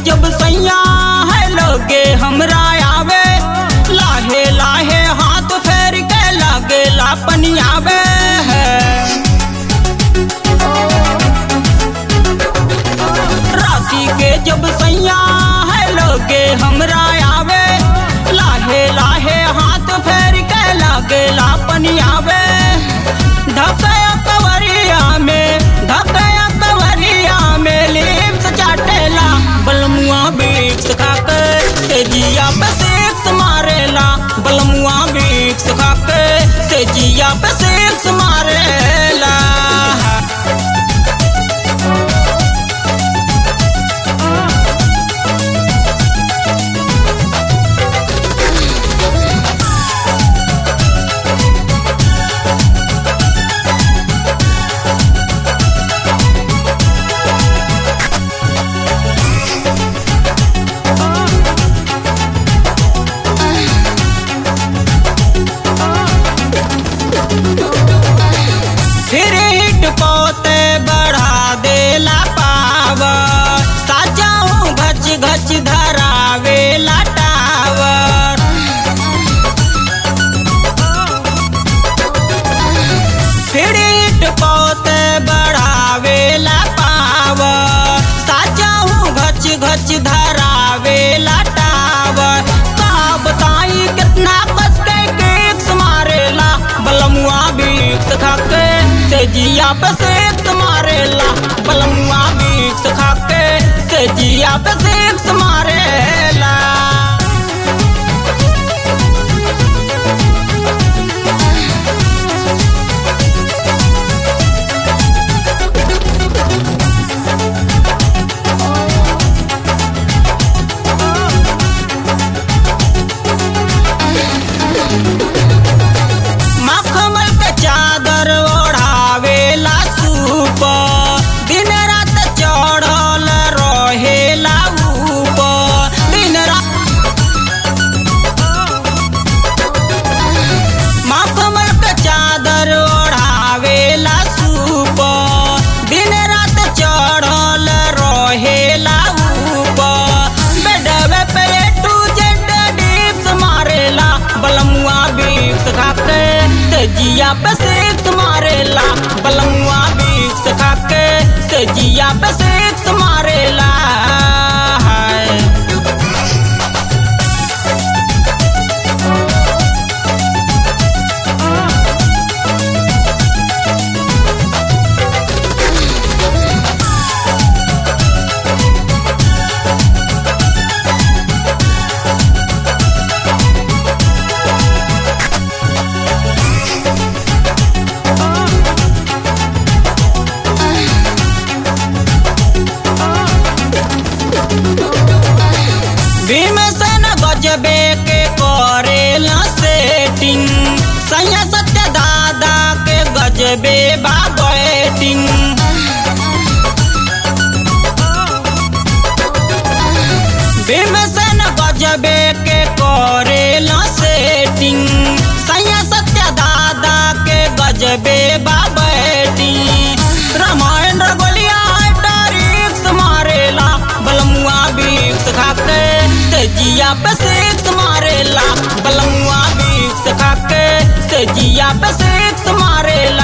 जब सैया है लोगे हमरा आवे लाहे लाहे हाथ फेर के लागे लापनी आवे है राती के जब सैया है लोगे हमरा आवे लाहे लाहे हाथ फेर के लागे लापनी आवे धकया कवरिया में धकया कवरिया में लिप्स चाटेला बलमुआ बीक्स खाके तेजिया पे सेक्स मारेला बलमुआ बीक्स खाके तेजिया पे सेक्स मारेला फिर हिट पोते बढ़ा देला पावर साजाऊं घच घच धरावेला टावर फिर हिट पोते बढ़ावेला पावर साजाऊं घच घच धरावेला टावर का बताई कितना कस के केक्स मारेला बलमुआ बीक्स खाके तेजिया पे सेक्स मारेला बलमुआ बीक्स खाके तेजिया पे सेक्स मारेला मखमल के चादर ओढ़ावेला सूप दिन रात चढ़ल रहेला ऊपर दिन रात मखमल के चादर ओढ़ावेला सूप दिन रात चढ़ल रहेला ऊपर बेडवे पे टू जेड डिप्स मारेला बलमुआ बीक्स खाके तेजिया पे सेक्स मारेला बलमुआ बीक्स खाके तेजिया पे सेक्स मारेला हाय भीमसेन गजबे के करेला सेटिंग सैया सत्य दादा के गजबे बा बैटिंग भीमसेन गजबे के करेला सेटिंग सैया सत्य दादा के गजबे बा बैटिंग रामायण रगोलिया डारिक्स मारेला बलमुआ बीक्स खाके तेजिया पे सेक्स मारेला बलमुआ बीक्स खाके तेजिया पे सेक्स मारेला